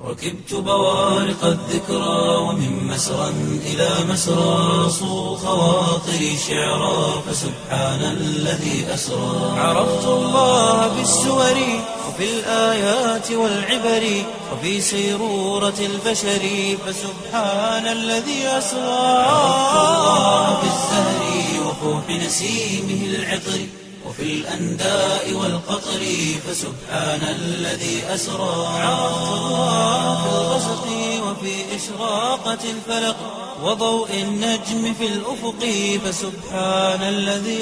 ركبت بوارق الذكرى ومن مسرى إلى مسرى صو خواطري شعرا فسبحان الذي أسرى عرفت الله بالسور وفي الآيات والعبر وفي سيرورة البشر فسبحان الذي أسرى عرفت الله بالزهر وفوح نسيمه العطر وفي الأنداء والقطر فسبحان الذي أسرى عرفت الله في الغسق وفي إشراقة الفلق وضوء النجم في الأفق فسبحان الذي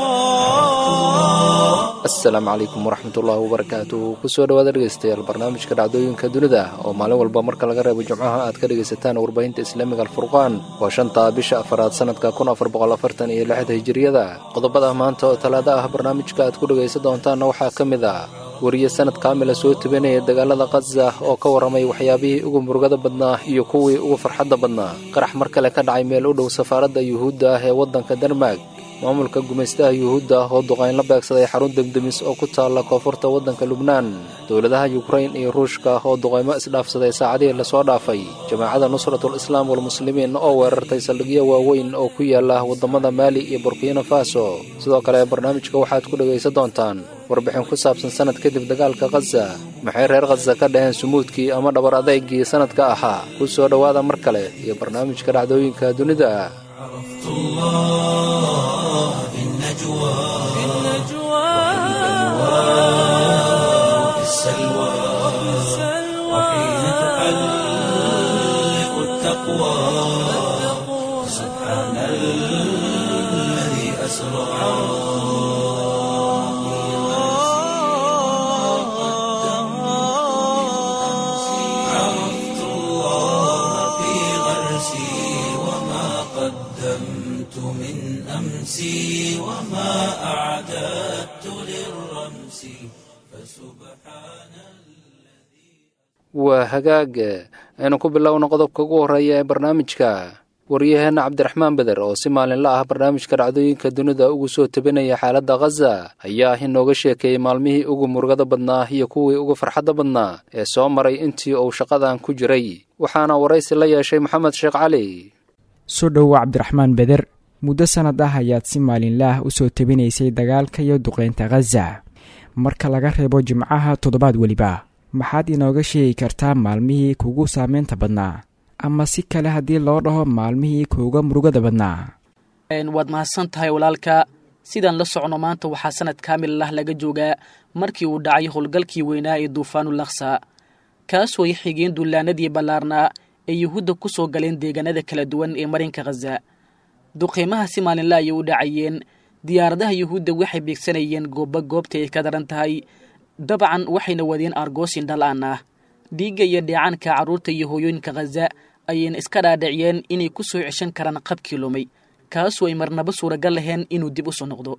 أسرى asalaamu calaykum waraxmatullaahi wabarakaatu kusoo dhawaad dhegeystayaal barnaamijka dhacdooyinka dunida oo maalin walba marka laga reebo jimcaha aad ka dhegaysataan warbaahinta islaamiga alfurqaan waa shanta bisha afaraad sanadka kun afar boqol afartan iyo lixda hijiriyada qodobada maanta oo talaado ah barnaamijka aad ku dhegaysan doontaanna waxaa ka mid ah wariye sanad kaamila soo tebinaya dagaalada khaza oo ka warramay waxyaabihii ugu murugada badnaa iyo kuwii ugu farxadda badnaa qarax mar kale ka dhacay meel u dhow safaaradda yuhuudda ah ee waddanka denmark maamulka gumaystaha yuhuudda oo duqayn la beegsaday xarun demdemis oo ku taalla koonfurta waddanka lubnaan dowladaha yukrain iyo ruushka oo duqaymo isdhaafsaday saacadihii lasoo dhaafay jamaacadda nusratul islaam walmuslimiin oo weerartay saldhigyo waaweyn oo ku yaala waddamada maali iyo burkina faso sidoo kale barnaamijka waxaad ku dhegaysan doontaan warbixin ku saabsan sanad kadib dagaalka khaza maxay reer khaza ka dhaheen sumuudkii ama dhabar adeygii sanadka ahaa ku soo dhowaada mar kale iyo barnaamijka dhacdooyinka dunida عرفت الله في النجوى في وفي السلوى وحين تحلق التقوى سبحان الذي أسرى عرفت الله في غرسي وما قدمت من أمسي وما أعددت للرمس فسبحان waa hagaag aynu ku bilowno qodobka ugu horreeya ee barnaamijka waryaheenna cabdiraxmaan beder oo si maalinla ah barnaamijka dhacdooyinka dunida ugu soo tebinaya xaaladda khaza ayaa inooga sheekeeyey maalmihii ugu murugada badnaa iyo kuwii ugu farxadda badnaa ee soo maray intii uu shaqadan ku jiray waxaana waraysi la yeeshay maxamed sheekh cali soo dhowow cabdiraxmaan beder muddo sannad ah ayaad si maalinlaah u soo tebinaysay dagaalka iyo duqeynta khaza marka laga reebo jimcaha toddobaad weliba maxaad inooga sheegi kartaa maalmihii kugu saameynta badnaa ama si kale haddii loo dhaho maalmihii kuuga murugada badnaa waad mahadsan tahay walaalka sidaan la socno maanta waxaa sanad kaamil lah laga joogaa markii uu dhacay howlgalkii weynaa ee duufaanu laksa kaasoo ay xigeen dullaanadii ballaarnaa ee yuhuudda ku soo galeen deegaanada kala duwan ee marinka khaza duqeymaha si maalinla ayay u dhacayeen diyaaradaha yuhuudda waxay beegsanayeen goobba goobta ay ka daran tahay dabcan waxayna wadeen argoosin dhal-aan ah dhiigga iyo dheecaanka carruurta iyo hooyooyinka khaza ayayna iska dhaadhiciyeen inay ku soo ceshan karaan qabkii lumay kaasoo ay marnaba suuragal lahayn inuu dib u soo noqdo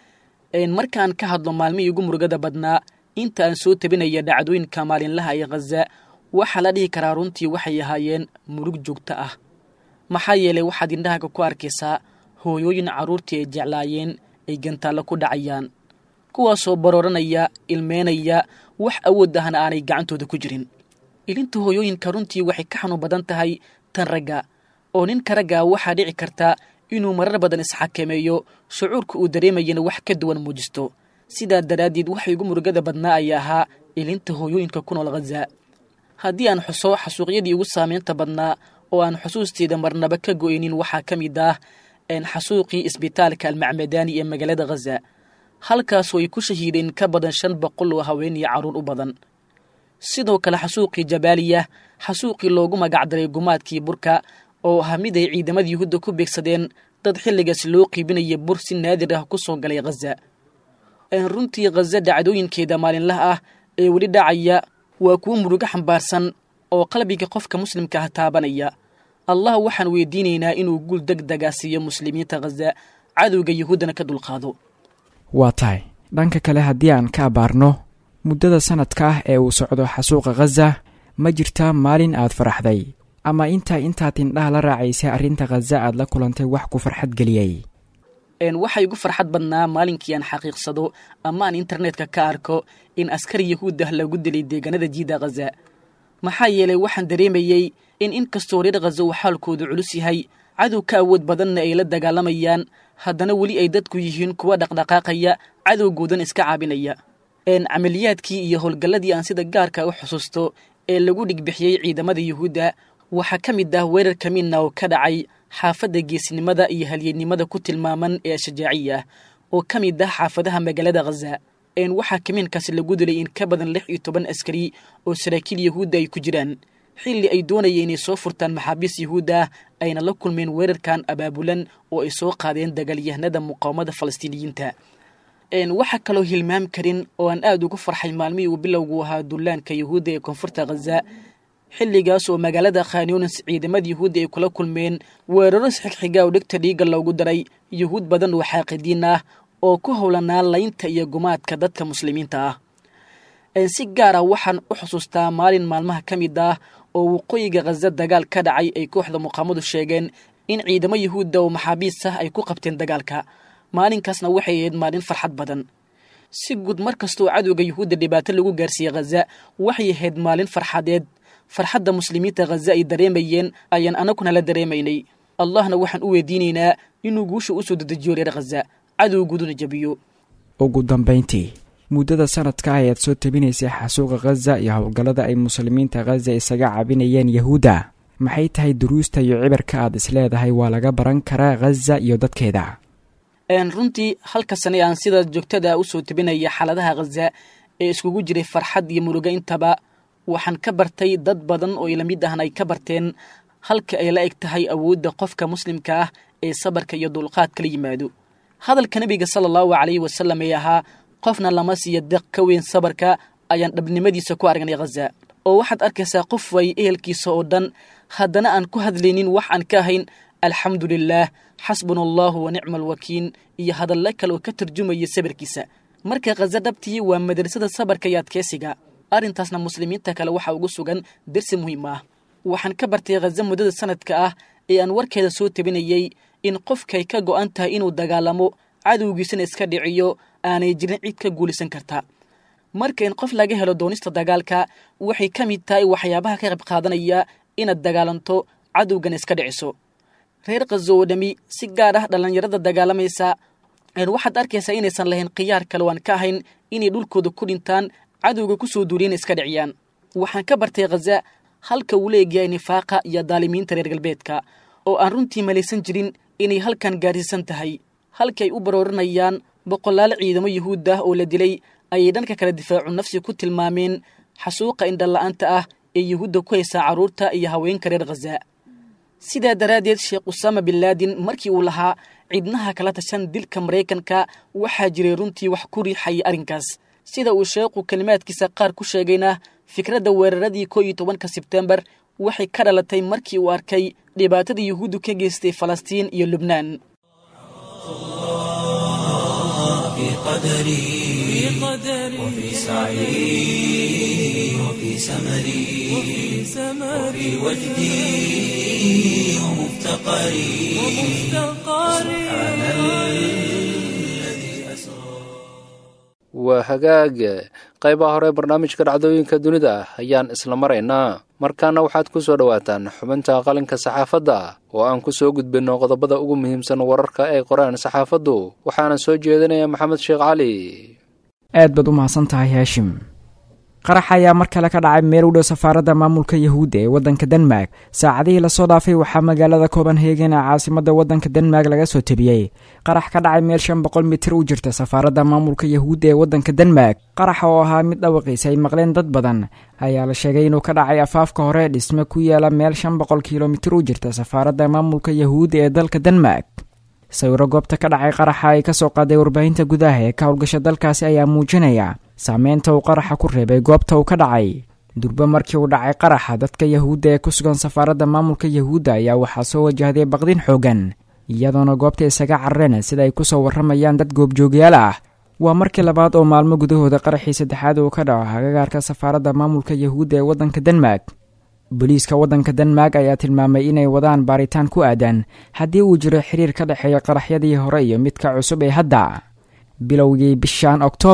markaan ka hadlo maalmihii ugu murugada badnaa inta aan soo tabinaya dhacdooyinka maalinlaha ee khaza waxaa la dhihi karaa runtii waxay ahaayeen murug joogto ah maxaa yeelay waxaad indhahaga ku arkaysaa hooyooyin carruurtii ay jeclaayeen ay gantaallo ku dhacayaan kuwaasoo barooranaya ilmeynaya wax awood ahna aanay gacantooda ku jirin ilinta hooyooyinka runtii waxay ka xanuun badan tahay tan ragga oo ninka raggaa waxaa dhici karta inuu marar badan isxakameeyo shucuurka uu dareemayana wax ka duwan muujisto sidaa daraaddeed waxay ugu murugada badnaa ayaa ahaa ilinta hooyooyinka ku nool khaza haddii aan xuso xasuuqyadii ugu saameynta badnaa oo aan xusuusteeda marnaba ka go'aynin waxaa ka mid ah xasuuqii isbitaalka almacmadaani ee magaalada khaza halkaasoo ay ku shahiideen ka badan shan boqol oo haween iyo carruur u badan sidoo kale xasuuqii jabaaliya xasuuqii loogu magacdaray gumaadkii burka oo ah mid ay ciidamada yuhuudda ku beegsadeen dad xilligaas loo qiibinaya bur si naadir ah ku soo galay khaza runtii khaza dhacdooyinkeeda maalinlaha ah ee weli dhacaya waa kuwo murugo xambaarsan oo qalbiga qofka muslimka ah taabanaya allah waxaan weydiinaynaa inuu guul deg dega siiyo muslimiinta khaza cadowga yuhuuddana ka dulqaado waa tahay dhanka kale haddii aan ka abaarno muddada sanadka ah ee uu socdo xasuuqa khaza ma jirtaa maalin aad faraxday ama intaa intaad indhaha la raacaysay arrinta khaza aad la kulantay wax ku farxad geliyey waxaa igu farxad badnaa maalinkii aan xaqiiqsado ama aan internetka ka arko in askari yahuud ah lagu dilay deegaanada jiida khaza maxaa yeelay waxaan dareemayey in in kastoo reer khaza uu xaalkoodu culus yahay cadow ka awood badanna ay la dagaalamayaan haddana weli ay dadku yihiin kuwa dhaqdhaqaaqaya cadowgoodan iska caabinaya camaliyaadkii iyo howlgalladii aan sida gaarka u xusuusto ee lagu dhigbixiyey ciidamada yuhuudda waxaa ka mid ah weerar kamiinna oo ka dhacay xaafadda geesnimada iyo halyeennimada ku tilmaaman ee shajaaciya oo ka mid ah xaafadaha magaalada khaza waxaa kamiinkaasi lagu dilay in ka badan lix iyo toban askari oo saraakiil yuhuudda ay ku jiraan xilli ay doonayeen inay soo furtaan maxaabiis yuhuudda ah ayna la kulmeen weerarkan abaabulan oo ay soo qaadeen dagaalyahanada muqaawamada falastiiniyiinta waxaa kaloo hilmaam karin oo aan aad ugu farxay maalmihii uu bilowgu ahaa dullaanka yuhuudda ee koonfurta khaza xilligaas oo magaalada khanyunis ciidamada yuhuudda ay kula kulmeen weeraro isxigxiga oo dhegta dhiigga loogu daray yuhuud badan oo xaaqidiin ah oo ku howlanaa laynta iyo gumaadka dadka muslimiinta ah si gaar ah waxaan u xusuustaa maalin maalmaha ka mid ah oo waqooyiga khaza dagaal ka dhacay ay kooxda muqaamadu sheegeen in ciidamo yuhuudda oo maxaabiis ah ay ku qabteen dagaalka maalinkaasna waxay ahayd maalin farxad badan si guud mar kastoo cadowga yuhuudda dhibaato lagu gaarsiiyey khaza waxay ahayd maalin farxadeed farxadda muslimiinta khaza ay dareemayeen ayaan anaguna la dareemaynay allahna waxaan u weydiinaynaa inuu guusha u soo dedejiyo reer khaza cadowguduna jabiyo ugu dambayntii muddada sanadka ayaad soo tabinaysay xasuuqa khaza iyo howlgallada ay muslimiinta khaza isaga cabinayeen yahuudda maxay tahay duruusta iyo cibirka aad isleedahay waa laga baran karaa khaza iyo dadkeeda runtii halka sane aan sida joogtada usoo tabinaya xaaladaha khaza ee iskugu jiray farxad iyo murugo intaba waxaan ka bartay dad badan oo ila mid ahna ay ka barteen halka ay la eg tahay awoodda qofka muslimka ah ee sabarka iyo dulqaadka la yimaado hadalka nebiga sala allahu calayhi wasalam ee ahaa qofna lama siiyo deq ka weyn sabarka ayaan dhabnimadiisa ku aragnay khaza oo waxaad arkaysaa qof way ehelkiisa oo dhan haddana aan ku hadlaynin wax aan ka ahayn alxamdu lilaah xasbuna allahu wa nicma alwakiin iyo hadalla kale oo ka tarjumaya sabirkiisa marka khaza dhabtii waa madrasada sabarka iyo adkeysiga arrintaasna muslimiinta kale waxaa ugu sugan dersi muhiim ah waxaan ka bartay khaza muddada sanadka ah ee aan warkeeda soo tabinayey in qofkay ka go'an tahay inuu dagaalamo cadowgiisana iska dhiciyo aanay jirin cid ka guulaysan karta marka in qof laga helo doonista dagaalka waxay ka mid tahay waxyaabaha ka qayb qaadanaya inaad dagaalanto cadowgana iska dhiciso reer khazo oo dhami si gaar ah dhallinyarada dagaalamaysa waxaad arkaysaa inaysan lahayn khiyaar kale waan ka ahayn inay dhulkooda ku dhintaan cadowga ku soo duuliyana iska dhiciyaan waxaan ka bartay khaza halka uu leegyahay nifaaqa iyo daalimiinta reer galbeedka oo aan runtii malaysan jirin inay halkan gaarsiisan tahay halkaay u baroorinayaan boqolaal ciidamo yuhuud ah oo la dilay ayay dhanka kale difaacu nafsi ku tilmaameen xasuuqa indhala'aanta ah ee yuhuudda ku haysaa carruurta iyo haweenka reer khaza sidaa daraaddeed sheekh usaama bin laadin markii uu lahaa cidnaha kala tashan dilka maraykanka waxaa jiray runtii wax ku riixaya arrinkaas sida uu sheekhu kelimaadkiisa qaar ku sheegayna fikradda weeraradii koo iyo tobanka sebtembar waxay ka dhalatay markii uu arkay dhibaatada yuhuuddu ka geystay falastiin iyo lubnaan في قدري وفي سعي وفي سمري وفي وجدي ومفتقري سبحان الذي أسرى waa hagaag qaybaha hore barnaamijka dhacdooyinka dunida ayaan isla maraynaa markaana waxaad ku soo dhowaataan xubinta qalinka saxaafadda oo aan ku soo gudbinno qodobada ugu muhiimsan wararka ay qoraan saxaafaddu waxaana soo jeedinaya maxamed sheekh cali aad baad u mahadsan tahay haashim qarax ayaa mar kale ka dhacay meel u dhow safaaradda maamulka yahuudda ee waddanka denmark saacadihii lasoo dhaafay waxaa magaalada copenhagen ee caasimadda waddanka denmark laga soo tebiyey qarax ka dhacay meel shan boqol mitir u jirta safaaradda maamulka yahuudda ee waddanka denmark qaraxa oo ahaa mid dhawaqiisa ay maqleen dad badan ayaa la sheegay inuu ka dhacay afaafka hore dhisme ku yaala meel shan boqol kilomitir u jirta safaaradda maamulka yahuudda ee dalka denmark sawiro goobta ka dhacay qaraxa ay kasoo qaaday warbaahinta gudaha ee ka howlgasha dalkaasi ayaa muujinaya saameynta uu qaraxa ku reebay goobta uu ka dhacay durbe markii uu dhacay qaraxa dadka yahuudda ee ku sugan safaaradda maamulka yahuudda ayaa waxaa soo wajahday baqdin xoogan iyadoona goobta isaga carareen sida ay kusoo warramayaan dad goobjoogyaal ah waa markii labaad oo maalmo gudahooda qaraxii saddexaad uu ka dhaco hagagaarka safaaradda maamulka yahuudda ee waddanka denmark booliiska waddanka denmark ayaa tilmaamay inay wadaan baaritaan ku aadan haddii uu jiro xiriir ka dhexeeya qaraxyadii hore iyo midka cusub ee hadda bilowgii bishan oktoobar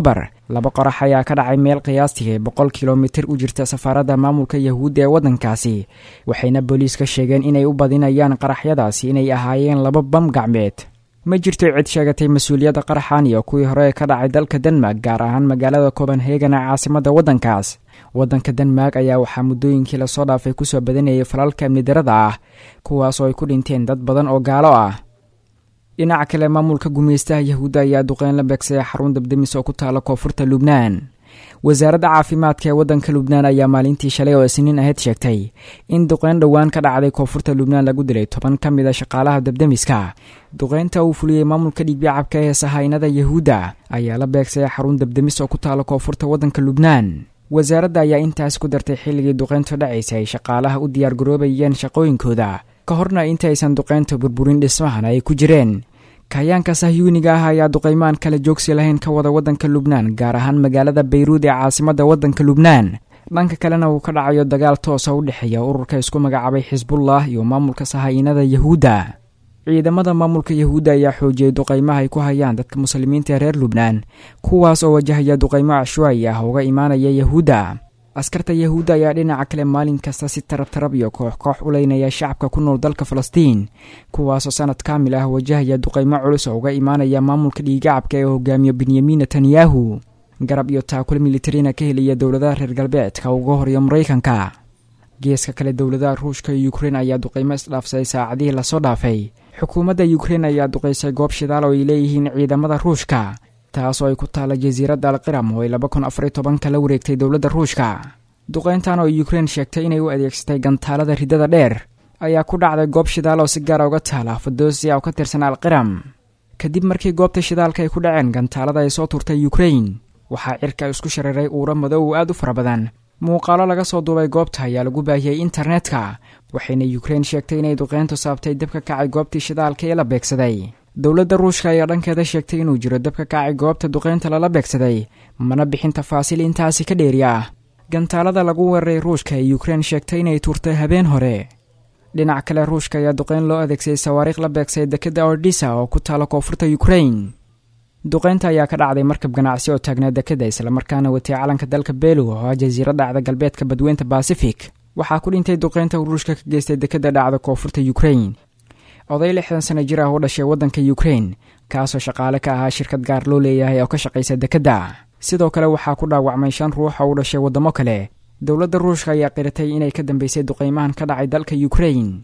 laba qorax ayaa ka dhacay meel qiyaastii boqol kilomitir u jirta safaaradda maamulka yahuudda ee waddankaasi waxayna booliiska sheegeen inay u badinayaan qaraxyadaasi inay ahaayeen laba bam gacmeed ma jirto cid sheegatay mas-uuliyadda qaraxan iyo kuwii hore ee ka dhacay dalka denmark gaar ahaan magaalada copenhagen ee caasimadda waddankaas waddanka denmark ayaa waxaa muddooyinkii lasoo dhaafay kusoo badanayay falalka amni darada ah kuwaas oo ay ku dhinteen dad badan oo gaalo ah dhinaca kale maamulka gumaystaha yahuudda ayaa duqeyn la beegsaya xarun dabdemis oo ku taala koonfurta lubnaan wasaaradda caafimaadka ee waddanka lubnaan ayaa maalintii shalay oo isniin ahayd sheegtay in duqeyn dhowaan ka dhacday koonfurta lubnaan lagu dilay toban ka mid a shaqaalaha dabdemiska duqeynta uu fuliyey maamulka dhiigbicabka ee sahaynada yahuudda ayaa la beegsaya xarun dabdemis oo ku taala koonfurta waddanka lubnaan wasaaradda ayaa intaas ku dartay xilligii duqeyntu dhacaysa ay shaqaalaha u diyaargaroobayeen shaqooyinkooda ka horna intaysan duqeynta burburin dhismahan ay ku jireen kayaanka sahyuuniga ah ayaa duqaymaan kala joogsi lahayn ka wada waddanka lubnaan gaar ahaan magaalada bayruud ee caasimadda waddanka lubnaan dhanka kalena uu ka dhacayo dagaal toosa u dhexeeya ururka isku magacaabay xisbullah iyo maamulka sahaynada yahuudda ciidamada maamulka yahuudda ayaa xoojiyey duqaymaha ay ku hayaan dadka muslimiinta ee reer lubnaan kuwaas oo wajahaya duqaymo cashwaayi ah uga imaanaya yahuudda askarta yahuudda ayaa dhinaca kale maalin kasta si tarab tarab iyo koox koox u leynaya shacabka ku nool dalka falastiin kuwaasoo sanad kaamil ah wajahaya duqaymo culus oo uga imaanaya maamulka dhiigacabka ee hogaamiya benyamin netanyahu garab iyo taakul militarina ka helaya dowladaha reer galbeedka uga horya maraykanka geeska kale dowladaha ruushka iyo ukrein ayaa duqaymo isdhaafsaday saacadihii lasoo dhaafay xukuumadda ukrein ayaa duqaysay goob shidaal oo ay leeyihiin ciidamada ruushka taas oo ay ku taalla jasiiradda alqiram oo ay laba kun afariy tobanka la wareegtay dowladda ruushka duqayntan oo ukrein sheegtay inay u adeegsatay gantaalada riddada dheer ayaa ku dhacday goob shidaal oo si gaara uga taala fadosia oo ka tirsan alqiram kadib markii goobta shidaalka ay ku dhaceen gantaalada ay soo turtay ukrein waxaa cirka isku shareeray uura madow aad u fara badan muuqaalo laga soo duubay goobta ayaa lagu baahiyey internetka waxayna ukrein sheegtay inay duqeyntu saabtay dab ka kacay goobtii shidaalka ee la beegsaday dowladda ruushka ayaa dhankeeda sheegtay inuu jiro dab ka kacay goobta duqeynta lala beegsaday mana bixin tafaasiil intaasi ka dheeri ah gantaalada lagu weeraray ruushka ee ukrein sheegtay inay tuurtay habeen hore dhinac kale ruushka ayaa duqeyn loo adeegsaday sawaariikh la beegsay dekadda ordisa oo ku taala koonfurta ukrein duqeynta ayaa ka dhacday markab ganacsi oo taagnaa dekadda islamarkaana watay calanka dalka belu oo ah jasiiro dhacda galbeedka badweynta basifik waxaa ku dhintay duqeynta ruushka ka geystay dekadda dhacda koonfurta ukrein oday lixdan sana jir ah u dhashay waddanka ukrein kaasoo shaqaale ka ahaa shirkad gaar loo leeyahay oo ka shaqaysa dekadda sidoo kale waxaa ku dhaawacmay shan ruux oo u dhashay waddamo kale dowladda ruushka ayaa qiratay inay ka dambeysay duqaymahan ka dhacay dalka ukrein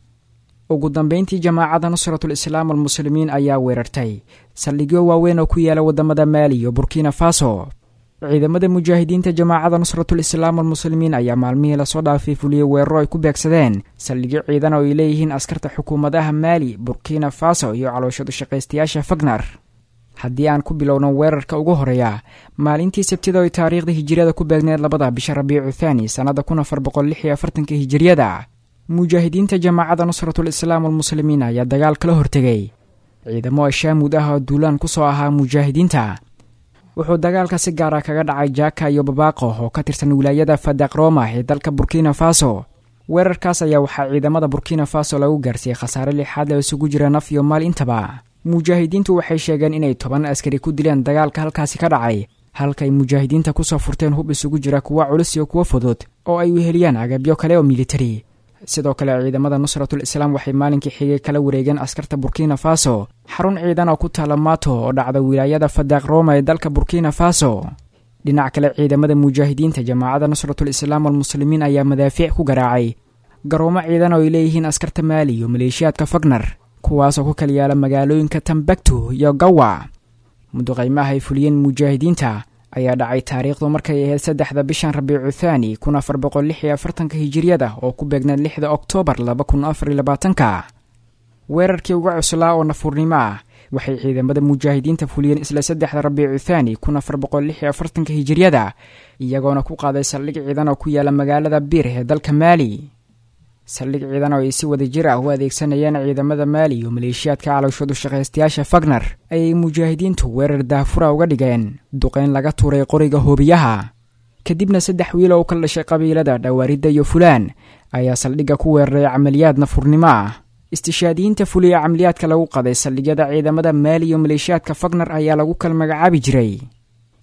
ugu dambeyntii jamaacadda nusratul islaam almuslimiin ayaa weerartay saldhigyo waaweyn oo ku yaala waddamada maali iyo burkina faso ciidamada mujaahidiinta jamaacadda nusratul islaam almuslimiin ayaa maalmihii lasoo dhaafay fuliyey weeraro ay ku beegsadeen saldhigyo ciidan oo ay leeyihiin askarta xukuumadaha maali burkina faso iyo calooshadu shaqaystayaasha fagnar haddii aan ku bilowno weerarka ugu horeeya maalintii sabtida oy taariikhda hijiriyada ku beegneed labada bisha rabiicu thaani sannada kun afar boqol lix iyo afartanka hijiriyada mujaahidiinta jamaacadda nusratul islaam almuslimiin ayaa dagaal kala hortegay ciidamo ashaamuud ah oo duulaan ku soo ahaa mujaahidiinta wuxuu dagaalka si gaara kaga dhacay jaka iyo babaaqo oo ka tirsan wilaayada fadaq roma ee dalka burkina faso weerarkaas ayaa waxaa ciidamada burkina faso lagu gaarsiiyey khasaare lixaad oo isugu jira naf iyo maal intaba mujaahidiintu waxay sheegeen inay toban askari ku dileen dagaalka halkaasi ka dhacay halkaay mujaahidiinta kusoo furteen hub isugu jira kuwa culus iyo kuwa fudud oo ay weheliyaan agabyo kale oo militari sidoo kale ciidamada nusratul islaam waxay maalinkii xigay kala wareegeen askarta burkina faso xarun ciidan oo ku taala mato oo dhacda wilaayada fadaq roma ee dalka burkina faso dhinac kale ciidamada mujaahidiinta jamaacadda nusratul islaam almuslimiin ayaa madaafiic ku garaacay garoomo ciidan oo ay leeyihiin askarta maali iyo maleeshiyaadka fagnar kuwaasoo ku kala yaala magaalooyinka tambaktu iyo gawa muduqaymaha ay fuliyeen mujaahidiinta ayaa dhacay taariikhdu markay ahayd saddexda bishan rabiicu thaani kun afar boqol lix iyo afartanka hijiriyada oo ku beegneed lixda oktoobar laba kun afar iyo labaatanka weerarkii uga cuslaa oo nafuurnimo ah waxay ciidamada mujaahidiinta fuliyeen isla saddexda rabiicu thaani kun afar boqol lix iyo afartanka hijiriyada iyagoona ku qaaday saldhig ciidan oo ku yaala magaalada biir ee dalka maali saldhig ciidan oo ay si wada jir ah u adeegsanayeen ciidamada maali iyo maleeshiyaadka calowshadu shaqaystayaasha fagnar ayay mujaahidiintu weerar daahfura uga dhigeen duqeyn laga tuuray qoriga hoobiyaha kadibna saddex wiil oo u kala dhashay qabiilada dhawaaridda iyo fulaan ayaa saldhigga ku weeraray camaliyaad nafurnimo ah istishaadiyiinta fuliya camaliyaadka lagu qaday saldhigyada ciidamada maali iyo maleeshiyaadka fagnar ayaa lagu kala magacaabi jiray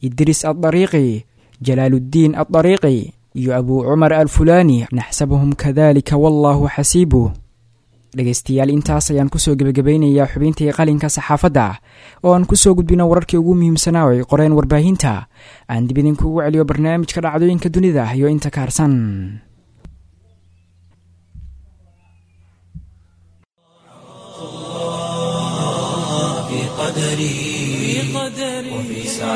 idriis addariiqi jalaaluddiin addariiqi iyo abuu cumar alfulaani naxsabuhum kadalika wallaahu xasiibuh dhegaystayaal intaas ayaan kusoo gebagabaynayaa xubintii qalinka saxaafadda oo aan kusoo gudbino wararkii ugu muhiimsanaa oo ay qoreen warbaahinta aan dib idinkuugu celiyo barnaamijka dhacdooyinka dunida iyo inta kaarsan في قدري وفي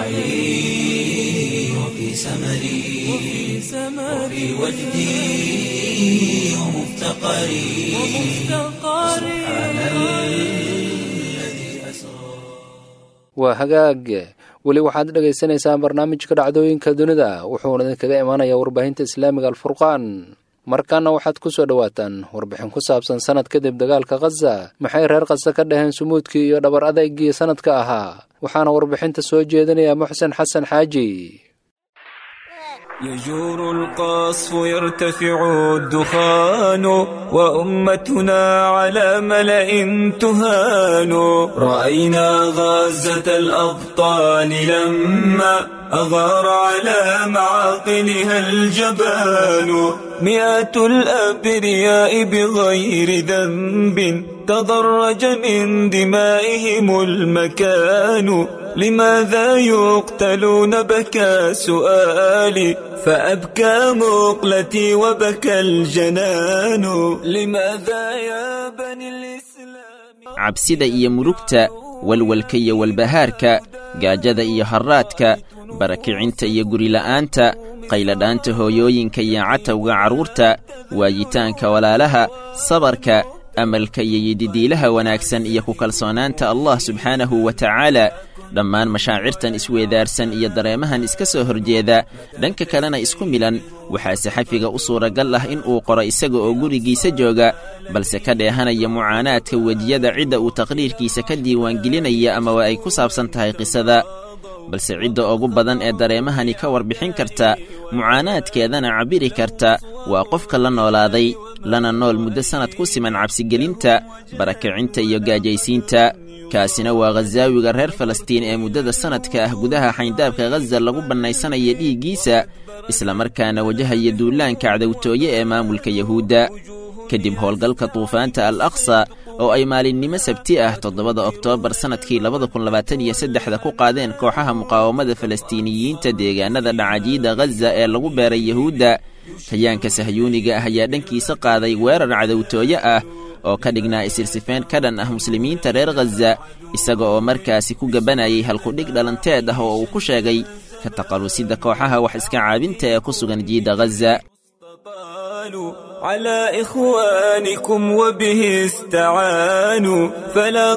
سعي وفي سمري وفي وجدي ومفتقري سبحان الذي أسرى waa hagaag weli waxaad dhagaysanaysaan barnaamijka dhacdooyinka dunida wuxuuna idinkaga imaanayaa warbaahinta islaamiga alfurqaan markaana waxaad ku soo dhowaataan warbixin ku saabsan sanad kadib dagaalka khaza maxay reer khaza ka dhaheen sumuudkii iyo dhabar adeygii sanadka ahaa waxaana warbixinta soo jeedinaya muxsen xasan xaaji يجور القصف يرتفع الدخان وأمتنا على ملأ تهان رأينا غزة الأبطال لما أغار على معاقلها الجبان مئات الأبرياء بغير ذنب تضرج من دمائهم المكان لماذا يقتلون بكى سؤالي فأبكى مقلتي وبكى الجنان لماذا يا بني الإسلام cabsida iyo murugta walwalka iyo walbahaarka gaajada iyo harraadka barakicinta iyo gurila'aanta qayladhaanta hooyooyinka iyo catawga carruurta waayitaanka walaalaha sabarka amalka iyo yididiilaha wanaagsan iyo ku kalsoonaanta allah subxaanahu wa tacaala dhammaan mashaacirtan isweedaarsan iyo dareemahan iska soo horjeeda dhanka kalena isku milan waxaa saxafiga u suuragal ah in uu qoro isaga oo gurigiisa jooga balse ka dheehanaya mucaanaadka wejiyada cidda uu taqriirkiisa ka diiwaangelinaya amaba ay ku saabsan tahay qisada balse cidda ugu badan ee dareemahani ka warbixin karta mucaanaadkeedana cabbiri karta waa qofka la noolaaday lana nool muddo sannad ku siman cabsigelinta barakicinta iyo gaajaysiinta kaasina waa khasaawiga reer falastiin ee muddada sannadka ah gudaha xayndaabka khaza lagu bannaysanaya dhiiggiisa islamarkaana wajahaya duulaanka cadowtooye ee maamulka yahuudda kadib howlgalka duufaanta al aqsa oo ay maalinnimo sabti ah toddobada oktoobar sannadkii labada kun labaatan iyo saddexda ku qaadeen kooxaha muqaawamada falastiiniyiinta deegaanada dhacajiida khaza ee lagu beeray yahuudda kayaanka sahyuuniga ah ayaa dhankiisa qaaday weerar cadowtooye ah oo ka dhignaa isirsifeen ka dhan ah muslimiinta reer khaza isaga oo markaasi ku gabanayay halkudhig dhalanteed ah oo uu ku sheegay ka taqalusidda kooxaha wax iska caabinta ee ku sugan jiidda khaza استطالوا على إخوانكم وبه استعانوا فلا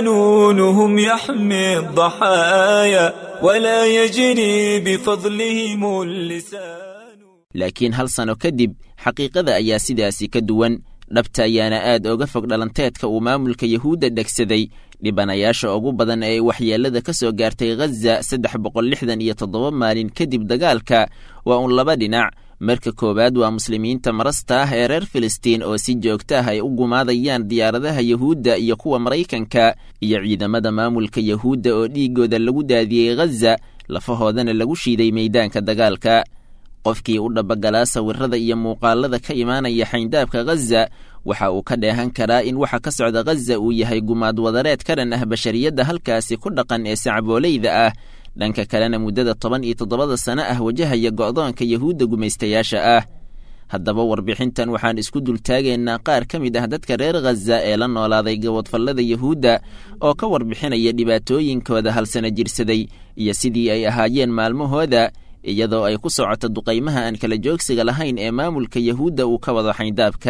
قانونهم يحمي الضحايا ولا يجري بفضلهم اللسان laakiin hal sano kadib xaqiiqada ayaa sidaasi ka duwan dhabta ayaana aad oga fog dhalanteedka uu maamulka yahuudda dhegsaday dhibanayaasha ugu badan ee waxyeellada ka soo gaartay khaza saddex boqol lixdan iyo toddoba maalin kadib dagaalka waa uun laba dhinac marka koowaad waa muslimiinta marasta ah ee reer filistiin oo si joogta ah ay u gumaadayaan diyaaradaha yahuudda iyo kuwa maraykanka iyo ciidamada maamulka yahuudda oo dhiiggooda lagu daadiyey khaza lafahoodana lagu shiiday meeydaanka dagaalka qofkii u dhabagalaa sawirada iyo muuqaalada ka imaanaya xayndaabka khaza waxa uu ka dheehan karaa in waxa ka socda khaza uu yahay gumaad wadareed ka dhan ah bashariyadda halkaasi ku dhaqan ee sacbooleyda ah dhanka kalena muddada toban iyo toddobada sano ah wajahaya go'doonka yahuudda gumaystayaasha ah haddaba warbixintan waxaan isku dultaagaynaa qaar ka mid ah dadka reer khaza ee la noolaaday gabodfallada yahuudda oo ka warbixinaya dhibaatooyinkooda halsana jirsaday iyo sidii ay ahaayeen maalmahooda iyadoo ay ku socoto duqaymaha aan kala joogsiga lahayn ee maamulka yahuudda uu ka wado xayndaabka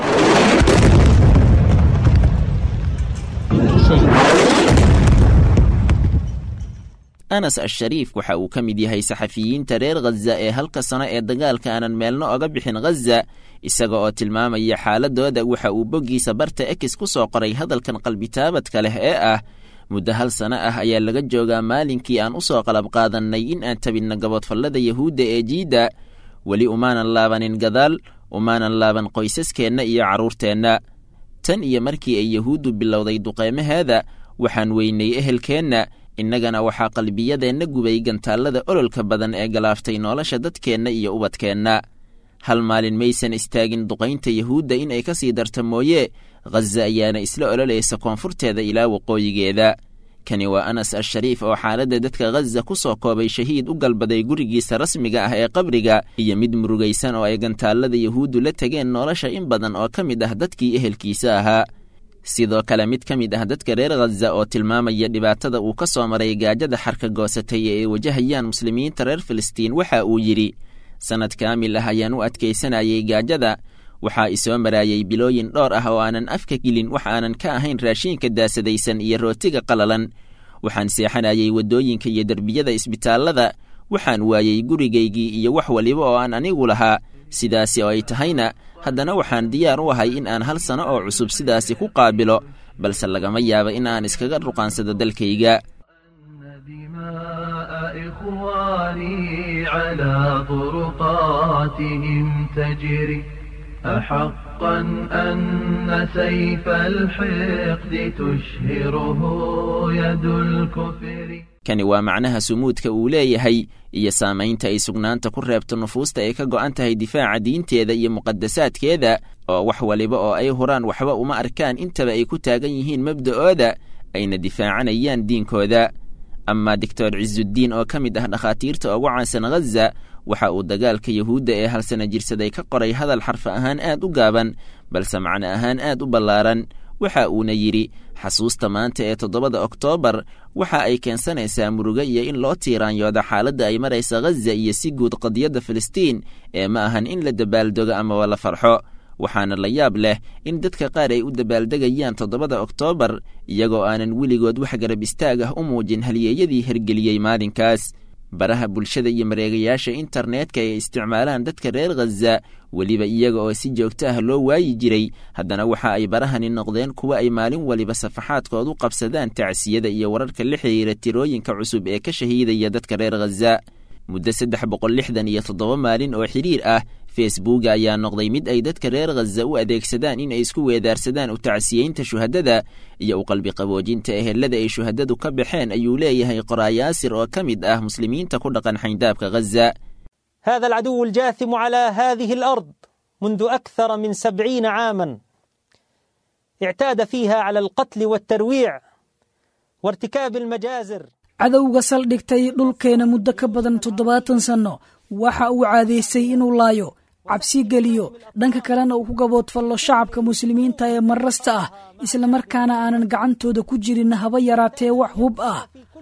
anas ashariif waxa uu ka mid yahay saxafiyiinta reer khaza ee halka sano ee dagaalka aanan meelno oga bixin khaza isaga oo tilmaamaya xaaladooda waxa uu boggiisa barta ekis ku soo qoray hadalkan qalbitaabadka leh ee ah muddo hal sano ah ayaa laga joogaa maalinkii aan u soo qalab qaadannay in aan tabinno gabodfallada yahuudda ee jiidda weli umaanan laabanin gadaal umaanan laaban qoysaskeenna iyo carruurteenna tan iyo markii ay yahuuddu bilowday duqeymaheeda waxaan weynay ehelkeenna innagana waxaa qalbiyadeenna gubay gantaallada ololka badan ee galaaftay nolosha dadkeenna iyo ubadkeenna hal maalin maysan istaagin duqaynta yuhuudda in ay ka sii darta mooye khaza ayaana isla ololaysa koonfurteeda ilaa waqooyigeeda kani waa anas al-shariif oo xaaladda dadka khaza ku soo koobay shahiid u galbaday gurigiisa rasmiga ah ee qabriga iyo mid murugaysan oo ay gantaallada yuhuuddu la tegeen nolosha in badan oo ka mid ah dadkii ehelkiisa ahaa sidoo kale mid ka mid ah dadka reer khaza oo tilmaamaya dhibaatada uu ka soo maray gaajada xarka goosatay ee ay wajahayaan muslimiinta reer filistiin waxa uu yidhi sannad kaamil ah ayaan u adkaysanayay gaajada waxaa isoo maraayay bilooyin dhowr ah oo aanan afka gelin wax aanan ka ahayn raashiinka daasadaysan iyo rootiga qalalan waxaan seexanayay waddooyinka iyo derbiyada isbitaallada waxaan waayey gurigaygii iyo wax waliba oo aan anigu lahaa sidaasi oo ay tahayna haddana waxaan diyaar u ahay in aan hal sano oo cusub sidaasi ku qaabilo balse lagama yaabo in aan iskaga ruqaansado dalkayga أحقا أن سيف الحقد تشهره يد الكفر kani waa macnaha sumuudka uu leeyahay iyo saamaynta ay sugnaanta ku reebto nufuusta ay ka go'an tahay difaaca diinteeda iyo muqadasaadkeeda oo wax waliba oo ay huraan waxba uma arkaan intaba ay ku taagan yihiin mabda'ooda ayna difaacanayaan diinkooda amaa doctor cizuddiin oo ka mid ah dhakhaatiirta ugu caansan khaza waxa uu dagaalka yuhuudda ee halsana jirsaday ka qoray hadal xarfa ahaan aad u gaaban balse macno ahaan aad u ballaaran waxa uuna yidhi xasuusta maanta ee toddobada oktoobar waxa ay keensanaysaa murugo iyo in loo tiiraanyooda xaaladda ay maraysa khaza iyo si guud qadiyadda filistiin ee ma ahan in la dabaaldogo amaba la farxo waxaana la yaab leh in dadka qaar ay u dabaaldegayaan toddobada oktoobar iyagoo aanan weligood wax garab istaag ah u muujin halyeeyadii hergeliyey maalinkaas baraha bulshada iyo mareegayaasha internetka ay isticmaalaan dadka reer khaza weliba iyaga oo si joogto ah loo waayi jiray haddana waxa ay barahani noqdeen kuwa ay maalin waliba safaxaadkood u qabsadaan tacsiyada iyo wararka la xiriira tirooyinka cusub ee ka shahiidaya dadka reer khaza muddo saddex boqol lixdan iyo toddoba maalin oo xidhiir ah facebooka ayaa noqday mid ay dadka reer khaza u adeegsadaan in ay isku weedaarsadaan u tacsiyeynta shuhadada iyo u qalbi qaboojinta ehelada ay shuhadadu ka baxeen ayuu leeyahay qoraayaasir oo ka mid ah muslimiinta ku dhaqan xayndaabka khaza هذا العدو الجاثم على هذه الأرض منذ أكثر من سبعين عاما اعتاد فيها على القتل والترويع وارتكاب المجازر cadowga saldhigtay dhulkeena muddo ka badan toddobaatan sanno waxa uu caadaystay inuu laayo cabsi geliyo dhanka kalena uu ku gaboodfallo shacabka muslimiinta ee marrasta ah islamarkaana aanan gacantooda ku jirin haba yaraatee wax hub ah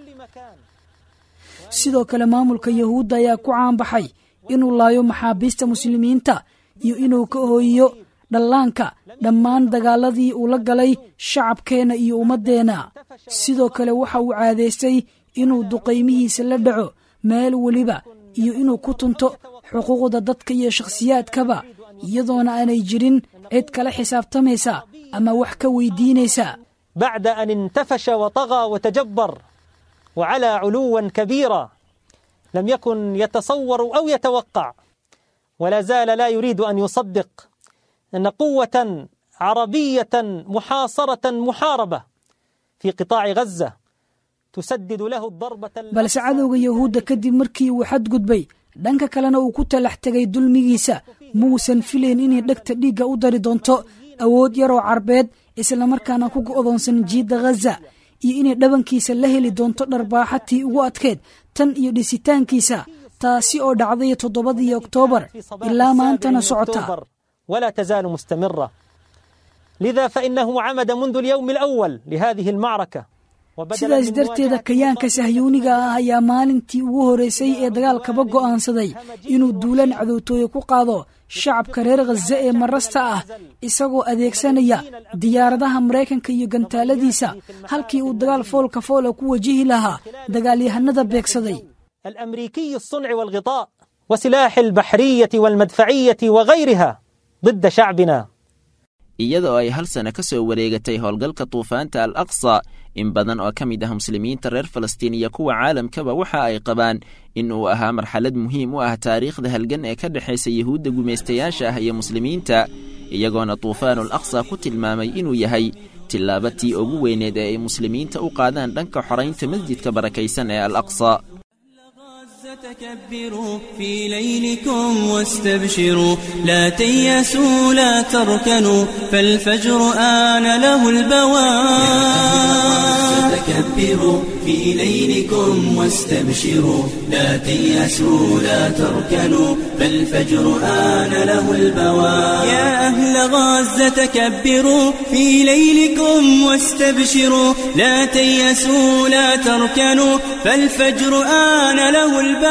sidoo kale maamulka yahuudda ayaa ku caanbaxay inuu laayo maxaabiista muslimiinta iyo inuu ka hooyiyo dhallaanka dhammaan dagaaladii uu la galay shacabkeenna iyo ummaddeenna sidoo kale waxa uu caadaystay inuu duqaymihiisa la dhaco meel weliba iyo inuu ku tunto xuquuqda dadka iyo shakhsiyaadkaba iyadoona aanay jirin cid kala xisaabtamaysa ama wax ka weydiinaysa بعد أن انتفش وطغى وتجبر وعلى علوا كبيرا لم يكن يتصور أو يتوقع ولا زال لا يريد أن يصدق أن قوة عربية محاصرة محاربة في قطاع غزة تسدد له الضربة balse cadowga yahuudda kadib markii uu xadgudbay dhanka kalena uu ku talax tegay dulmigiisa muusan filayn inay dhegta dhiigga u dari doonto awood yaroo carbeed islamarkaana ku go'doonsan jiidda ghaza iyo inay dhabankiisa la heli doonto dharbaaxatii ugu adkeed tan iyo dhisitaankiisa taasi oo dhacday toddobadii oktoobar ilaa maantana socota ولا تزال مستمرة لذا فإنه عمد منذ اليوم الأول لهذه المعركة sidaas darteeda kayaanka sahyuuniga ah ayaa maalintii ugu horeysay ee dagaalkaba go'aansaday inuu duulaan cadowtooye ku qaado shacabka reer khaza ee marasta ah isagoo adeegsanaya diyaaradaha maraykanka iyo gantaaladiisa halkii uu dagaal foolka foola ku wajihi lahaa dagaalyahanada beegsaday الأمريكي الصنع والغطاء وسلاح البحرية والمدفعية وغيرها ضد شعبنا iyadoo ay hal sano ka soo wareegatay howlgalka duufaanta al aqsa in badan oo ka mid ah muslimiinta reer falastiin iyo kuwa caalamkaba waxa ay qabaan in uu ahaa marxalad muhiim u ah taariikhda halgan ee ka dhexaysa yuhuudda gumaystayaasha ah iyo muslimiinta iyagoona duufaanul aqsa ku tilmaamay inuu yahay tilaabatii ugu weyneed ee ay muslimiinta u qaadaan dhanka xoraynta masjidka barakaysan ee al aqsa تكبروا في ليلكم واستبشروا لا تيأسوا لا تركنوا فالفجر آن له البواب تكبروا في ليلكم واستبشروا لا تيأسوا لا تركنوا فالفجر آن له البواب يا أهل غزة تكبروا في ليلكم واستبشروا لا تيأسوا لا تركنوا فالفجر آن له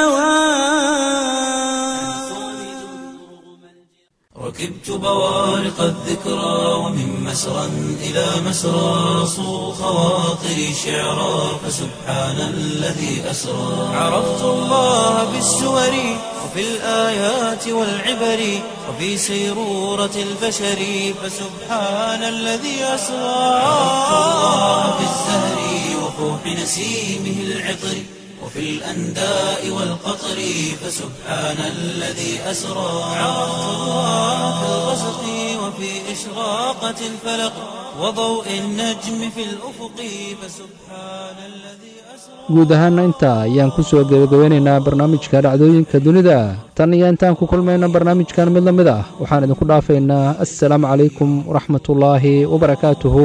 ركبت بوارق الذكرى ومن مسرى إلى مسرى صو خواطري شعرا فسبحان الذي أسرى عرفت الله بالسور وفي الآيات والعبر وفي سيرورة البشر فسبحان الذي أسرى عرفت الله بالزهر وفوح نسيمه العطر وفي الأنداء والقطر فسبحان الذي أسرى عرفت الله في الغسق وفي إشراقة الفلق وضوء النجم في الأفق فسبحان الذي guud ahaana intaa ayaan ku soo gebagabeynaynaa barnaamijka dhacdooyinka dunida tan iyo intaan ku kulmayna barnaamijkan mid la mid ah waxaan idinku dhaafaynaa assalaamu calaykum waraxmatullaahi wabarakaatuhu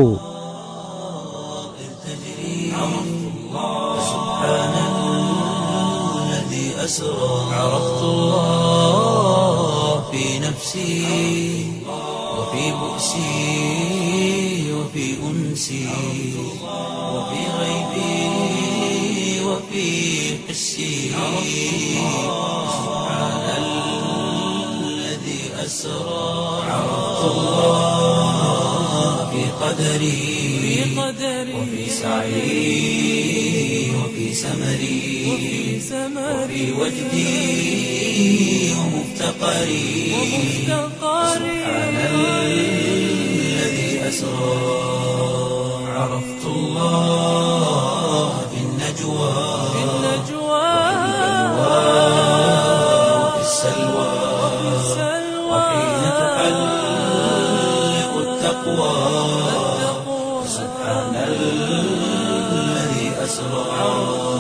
أسرى عرفت الله في نفسي وفي بؤسي وفي أنسي وفي غيبي وفي حسي سبحان الذي أسرى عرفت الله في قدري وفي سعي وفي سمري وفي وجدي ومفتقري سبحان الذي أسرى عرفت الله في النجوى وفي السلوى وحين تحلق التقوى سبحان الذي أسرى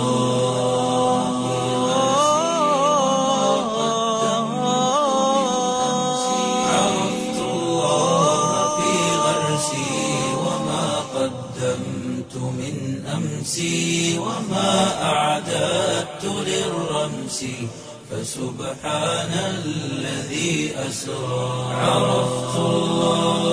عرفت الله في غرسي وما قدمت من أمسي وما أعددت للرمس فسبحان الذي أسرى عرفت الله